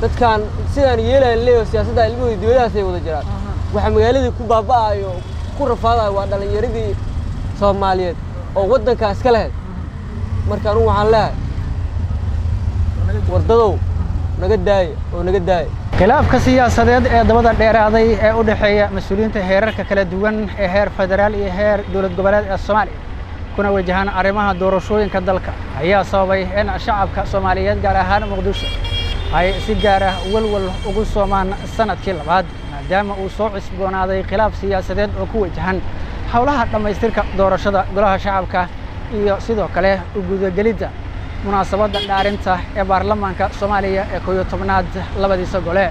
dadkaan sidaan yeelayan leeyaho siyaasadda ilmahooda dibadahaas ay wada jiraan waxa magaaladii ku baaba'ayo ku rafaadayo waa dhallinyaradii soomaaliyeed oo waddankaa iska lahayd marka anugu waxaan leehay wardadow naga daaya oo naga daaya khilaafka siyaasadeed ee dabada dheeraaday ee u dhexeeya mas-uuliyiinta heerarka kala duwan ee heer federaal iyo heer dowlad goboleed ee soomaaliya kuna wajahan arrimaha doorashooyinka dalka ayaa sababay in shacabka soomaaliyeed gaar ahaan muqdisho ay si gaar ah walwal ugu soomaan sanadkii labaad maadaama uu soo cusboonaaday khilaaf siyaasadeed oo ku wajahan howlaha dhammaystirka doorashada golaha shacabka iyo sidoo kale u gudagelidda munaasabadda dhaarinta ee baarlamaanka soomaaliya ee kooyo tobnaad labadiisa gole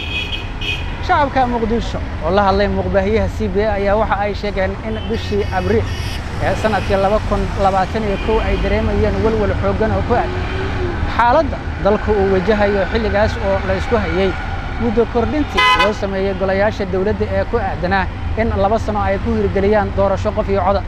shacabka muqdisho oo la hadlay muuqbaahiyaha c b a ayaa waxa ay sheegeen in bishii abriil ee sanadkii laba kun labaatan iyo kow ay dareemayeen welwel xooggan oo ku aadan xaaladda dalku uu wajahayo xilligaas oo la isku hayey muddo kordhintii loo sameeyey golayaasha dowladda ee ku aadanaa in laba sano ay ku hirgeliyaan doorasho qof iyo coda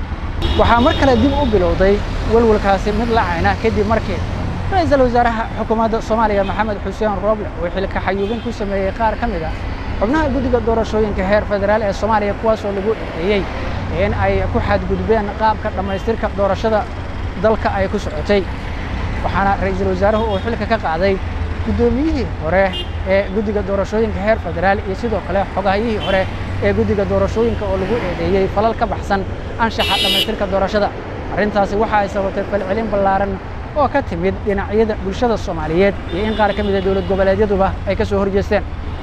waxaa mar kale dib u bilowday welwelkaasi mid lacayna kadib markii ra-iisul wasaaraha xukuumadda soomaaliya maxamed xuseen rooble uu xilka xayuubin ku sameeyey qaar ka mid ah xubnaha guddiga doorashooyinka heer federaal ee soomaaliya kuwaasoo lagu eedeeyey in ay ku xadgudbeen qaabka dhammaystirka doorashada dalka ay ku socotay waxaana ra-iisul wasaaruhu uu xilka ka qaaday guddoomiyihii hore ee guddiga doorashooyinka heer federaal iyo sidoo kale xogahayihii hore ee guddiga doorashooyinka oo lagu eedeeyey falal ka baxsan anshaxa dhammaystirka doorashada arrintaasi waxa ay sababtay falcelin ballaaran oo ka timid dhinacyada bulshada soomaaliyeed iyo in qaar ka mida dowlad goboleedyaduba ay ka soo horjeesteen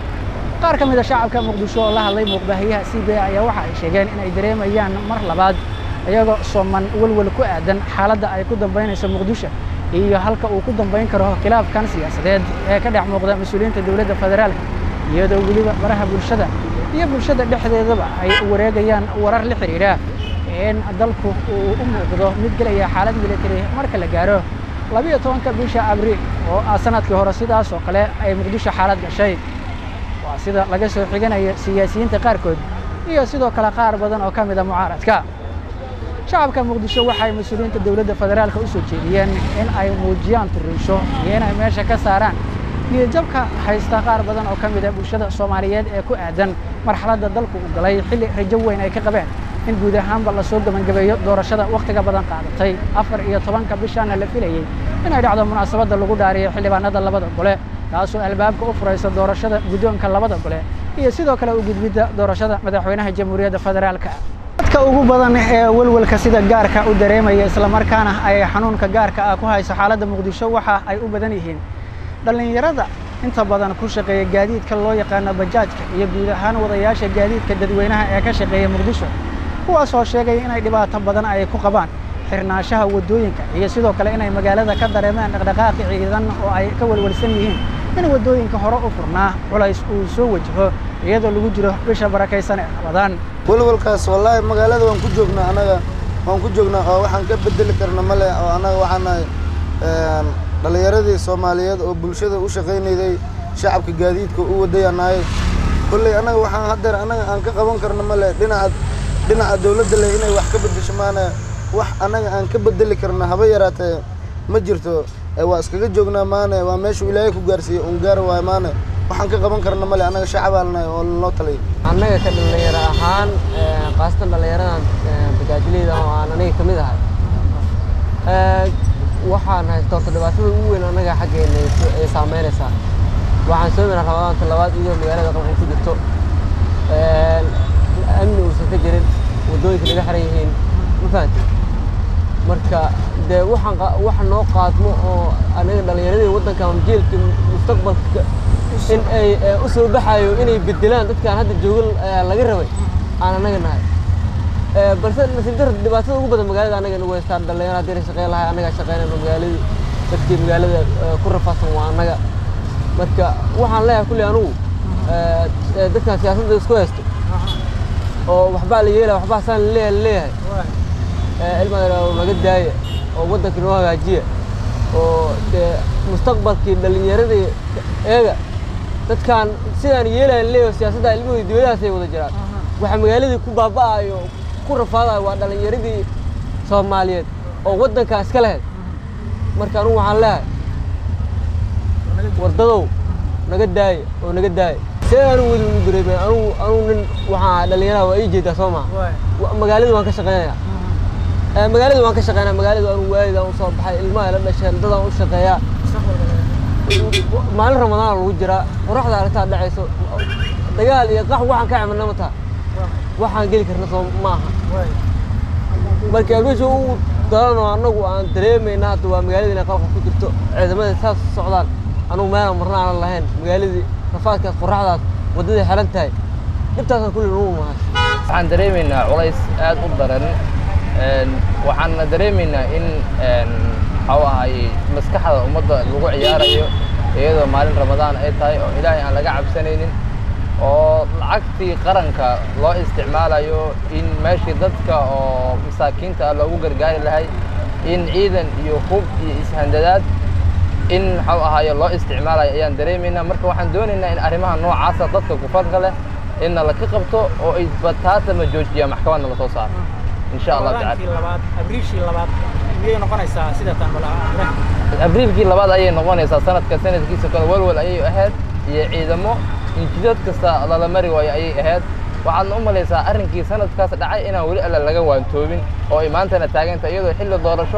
qaar ka mid a shacabka muqdisho oo la hadlay muuqbaahiyaha c b a ayaa waxa ay sheegeen in ay dareemayaan mar labaad iyagoo sooman welwel ku aadan xaaladda ay ku dambaynayso muqdisho iyo halka uu ku dambayn karo khilaafkan siyaasadeed ee ka dhex muuqda mas-uuliyiinta dowladda federaalka iyadoo weliba baraha bulshada iyo bulshada dhexdeedaba ay wareegayaan warar la xidhiidha in dalku uu u muuqdo mid gelaya xaalad military marka la gaaro labiyo tobanka bisha abriil oo ah sanadkii hore sidaas oo kale ay muqdisho xaalad gashay waa sida laga soo xiganayo siyaasiyiinta qaarkood iyo sidoo kale qaar badan oo ka mida mucaaradka shacabka muqdisho waxay mas-uuliyiinta dowladda federaalka u soo jeediyeen in ay muujiyaan turiisho iyo inay meesha ka saaraan niyadjabka haysta qaar badan oo ka mida bulshada soomaaliyeed ee ku aadan marxaladda dalku u galay xilli rajo weyn ay ka qabeen in guud ahaanba lasoo gebangebeeyo doorashada wakhtiga badan qaadatay afar iyo tobanka bishaana la filayey inay dhacdo munaasabadda lagu dhaariyo xildhibaanada labada gole taasoo albaabka u furaysa doorashada guddoonka labada gole iyo sidoo kale u gudbidda doorashada madaxweynaha jamhuuriyadda federaalka dadka ugu badan ee welwelka sida gaarka u dareemaya islamarkaana ay xanuunka gaarka ah ku hayso xaaladda muqdisho waxa ay u badan yihiin dhallinyarada inta badan ku shaqeeya gaadiidka loo yaqaano bajaajka iyo guud ahaan wadayaasha gaadiidka dadweynaha ee ka shaqeeya muqdisho kuwaasoo sheegay inay dhibaato badan ay ku qabaan xirnaanshaha waddooyinka iyo sidoo kale inay magaalada ka dareemeen dhaqdhaqaaqi ciidan oo ay ka welwelsan yihiin in waddooyinka hore u furnaa culays uu soo wajaho iyadoo lagu jiro bisha barakaysan ee rabadaan welwelkaas wallaahi magaalada waan ku joognaa anaga waan ku joognaa oo waxaan ka bedeli karna male oo annaga waxaan nahay dhallinyaradii soomaaliyeed oo bulshada u shaqaynayday shacabka gaadiidka u wadayaan nahay kolley annaga waxaan haddeer annaga aan ka qaban karna male dhinaca dhinaca dowladda leh inay wax ka beddesho maana wax annaga aan ka bedeli karna haba yaraatee ma jirto waa iskaga joognaa maane waa meeshuu ilaahay ku gaarsiiyey uun gaar waayo maane waxaan ka qaban karna male annaga shacabaan nahay oo noo talay annaga ka dhallinyaro ahaan khaasatan dhallinyaradan bajaajileyda oo aan aniga ka mid ahay waxaan haysta horta dhibaatada ugu weyn annaga xaggeena ay saameynaysaa waxaan soo maraa rabadaanta labaad iyadoo magaalada qalqal ku jirto amni uusan ka jirin waddooyinka naga xiran yihiin ma fahanti marka dee waxaan waxa noo qaadmo oo anaga dhallinyaradii waddanka jeelka mustaqbalka in ay u soo baxayo inay bedelaan dadkaan hadda joogan laga rabay aan anaga nahay balse nasiib dar dhibaatada ugu badan magaalada anaga nagu haystaan dhallinyaro haddii na shaqeyn lahay annagaa shaqeynayno magaaladii dadkii magaalada ku rafaadsan waa annaga marka waxaan leeyahay kulli anugu dadkan siyaasadda isku haysto oo waxbaa la yeelaya waxbaa saan leeyahay leeyahay ilmadan naga daaya oo waddanka noo hagaajiya oo dee mustaqbalkii dhallinyaradii eega dadkaan sidaan yeelayan leeyaho siyaasadda ilmahooda dibadahaas ay wada jiraan waxa magaaladii ku baaba'ayo ku rafaadayo waa dhallinyaradii soomaaliyeed oo waddankaa iska lahayd marka anugu waxaan leeyahay wardadow naga daaya oo naga daaya see anugu weli u dareemay anugu anugu nin waxaa dhalinyaraha waa ii jeedaa soo maha Wa- magaalada waan ka shaqeynayaa Eh, magaalada waan ka shaqeynaya magaalada anugu waalidaan usoo baxay ilmaha ila dhasheen dadaan u shaqeeyaa maalin ramadaan lagu jiraa qoraxda aragtaa dhacayso dagaal iyo qax waxaan ka camalna mataa waxaan geli karna soo maaha marka meesha ugu daran oo annagu aan dareemayna hadda waa magaalada inay qalqa ku jirto ciidamada saas u socdaan anugu meelaan marna aanan lahayn magaaladii rafaadkaas qoraxdaas waddaday xiran tahay dhibtaasaan kulli nagu mahas waxaan dareemaynaa culays aad u daran Een, waxaana dareemaynaa in een, waxuu ahay maskaxda ummadda lagu ciyaarayo iyadoo maalin ramadaan ay tahay oo ilaahay aan laga cabsanaynin oo lacagtii qaranka loo isticmaalayo in meeshii dadka oo masaakiinta ah loogu gargaari lahay in ciidan iyo hub iyo ishandadaad in maxuu ahaaye loo isticmaalayo ayaan dareemaynaa marka waxaan doonaynaa in arrimaha noocaasa dadka kufadka leh inna la ka qabto oo ay bataatama joojiya maxkamadna lasoo saaro insha allah tacala Ramadaankii labaad abriishii labaad miyay noqonaysaa sida tan malaha abriilkii labaad ayay noqonaysaa sanadka sanadkiisa kale walwal ayay ahayd iyo ciidamo injidad kasta lala mari waayo ayay ahayd waxaadna u malaysaa arrinkii sanadkaas dhacay inaan weli alla laga waantoobin oo ay maantana taaganta iyadoo xilli doorasho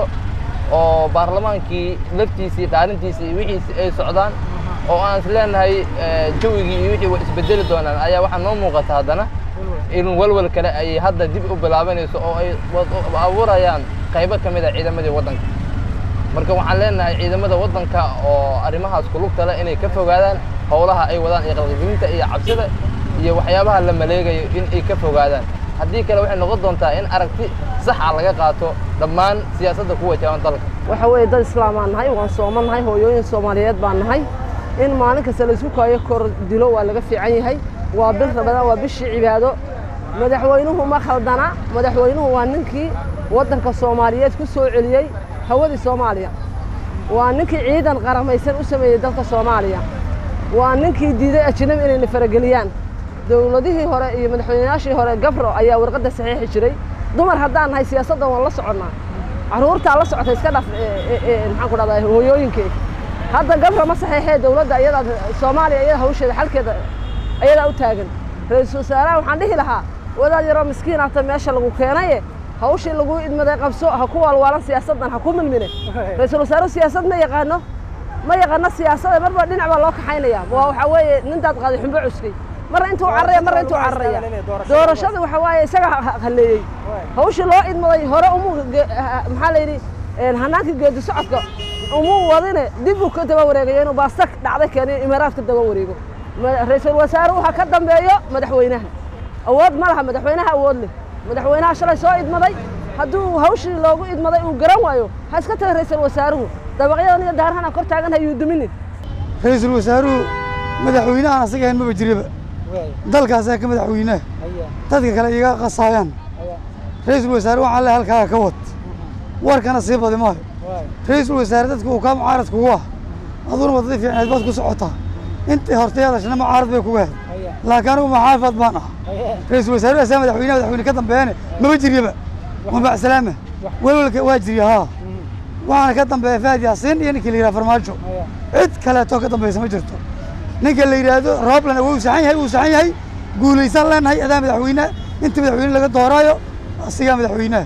oo baarlamaankii laftiisii dhaarintiisii iyo wixiisi ay socdaan oo aan is leenahay eh, jawigii iyo wixii way isbedeli doonaan ayaa waxaa noo muuqata haddana in walwal kale ay hadda dib u bilaabanayso oo ay wad- abuurayaan qaybo ka mid a ciidamadii waddanka marka waxaan leenahay ciidamada waddanka oo arrimahaas ku lugta leh inay ka fogaadaan howlaha ay wadaan iyo qalqigelinta iyo cabsida iyo waxyaabaha la maleegayo in ay ka fogaadaan haddii kale waxay noqon doontaa in aragti saxa laga qaato dhammaan siyaasadda ku wajahan dalka waxa weeye dad islaamaan nahay waan sooman nahay hooyooyin soomaaliyeed baan nahay in maalin kasta la isu kaayo kor dilo waa laga fiican yahay waa bil ramadaan waa bishii cibaado madaxweynuhu ma khaldana madaxweynuhu waa ninkii waddanka soomaaliyeed ku soo celiyey hawadii soomaaliya waa ninkii ciidan qaramaysan u sameeyey dalka soomaaliya waa ninkii diiday ajnabi inayna farageliyaan dowladihii hore iyo madaxweynayaashii hore gabro ayaa warqadda saxiixi jiray dumar haddaan nahay siyaasaddan waan la soconnaa carruurtaa la socota iska dhaf maxaan ku dhahdaa hooyooyinkeeda hadda gabro ma saxiixee dowladda iyadaa soomaaliya iyada hawsheeda xalkeeda ayadaa u taagan ra-iisul wasaaraha waxaan dhihi lahaa wadaad yaroo miskiin ahta meesha lagu keenaye hawshii lagu idmaday qabso ha ku waalwaalan siyaasaddan ha ku milmine ra-iisul wasaaruhu siyaasad ma yaqaano ma yaqaano siyaasada marba dhinac baa loo kaxaynaya waa waxaa weeye nintaad qaaday xumbo cuskay marna intuu cararaya marna intuu cararaya doorashada waxa waaye isaga ha- ha- halleeyey hawshii loo idmaday hore umu ge- ha- maxaa la yidhi een, hanaankii geedi socodka umuu wadine dib uu ka daba wareegayo inuu baasta dhacday keeniyo imaaraad ka daba wareego Ma- ra-iisul wasaaruhu ha ka dambeeyo madaxweynaha awood ma laha madaxweynaha awood leh madaxweynaha shalay soo idmaday hadduu hawshii loogu idmaday uu garan waayo ha iska taga ra-iisul wasaaruhu dabaqyadan iyo daarahana kor taagan ha yuu duminin ra-iisul wasaaruhu madaxweynahan asaga ahayn maba jiraba dalkaasaa ka madaxweynaha dadka kale iga qasaayaan ra-iisul wasaare waxaan le halkaaga ka wad warkana sii badi maayo ra-iisul wasaare dadka uu kaa mucaarad kugu ah aduna waddadii fiicneed baad ku socotaa intii hortay hadashana mucaarad bay kuga ahayd laakiin anigu maxaafad baan ah ra-iisul wasaaruhu asaa madaxweynaha madaxweyne ka dambeeyane maba jiryaba waa macsalaama welwelka waa jirya haa waxaana ka dambeeya fahad yaasiin iyo ninkii la yidhaha farmaajo cid kaleetoo ka dambaysa ma jirto ninka la yidhaahdo rooblan wuu saxan yahay wuu saxan yahay guulaysan leenahay adaa madaxweyneha inta madaxweyne laga dooraayo asigaa madaxweynaha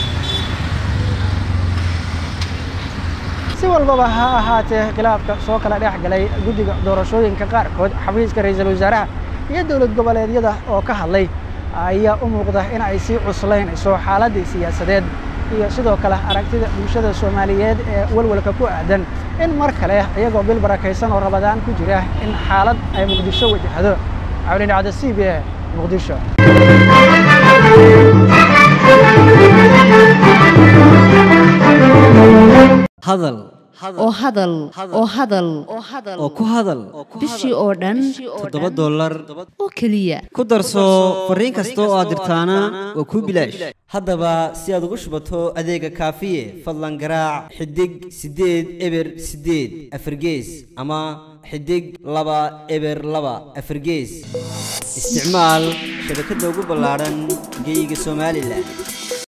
si walbaba ha ahaatee khilaafka soo kala dhex galay guddiga doorashooyinka qaarkood xafiiska ra'iisul wasaaraha iyo dowlad goboleedyada oo ka hadlay ayaa u muuqda in ay sii cuslaynayso xaaladdii siyaasadeed iyo sidoo kale aragtida bulshada soomaaliyeed ee walwalka ku aadan in mar kale iyagoo bil barakaysan oo rabadaan ku jira in xaalad ay muqdisho wajahdo cawlin dhacda c b e muqdisho hadal oo hadal oo hadal oo ku hadal bishii oo dhan toddoba dollar oo keliya ku darso fariin kasta oo aad dirtaana waa kuu bilaash haddaba si aad ugu shubato adeega kaafiye fadlan garaac xidig siddeed eber siddeed afargees ama xidig laba eber laba afargees isticmaal shabakadda ugu ballaadhan geyga somalilan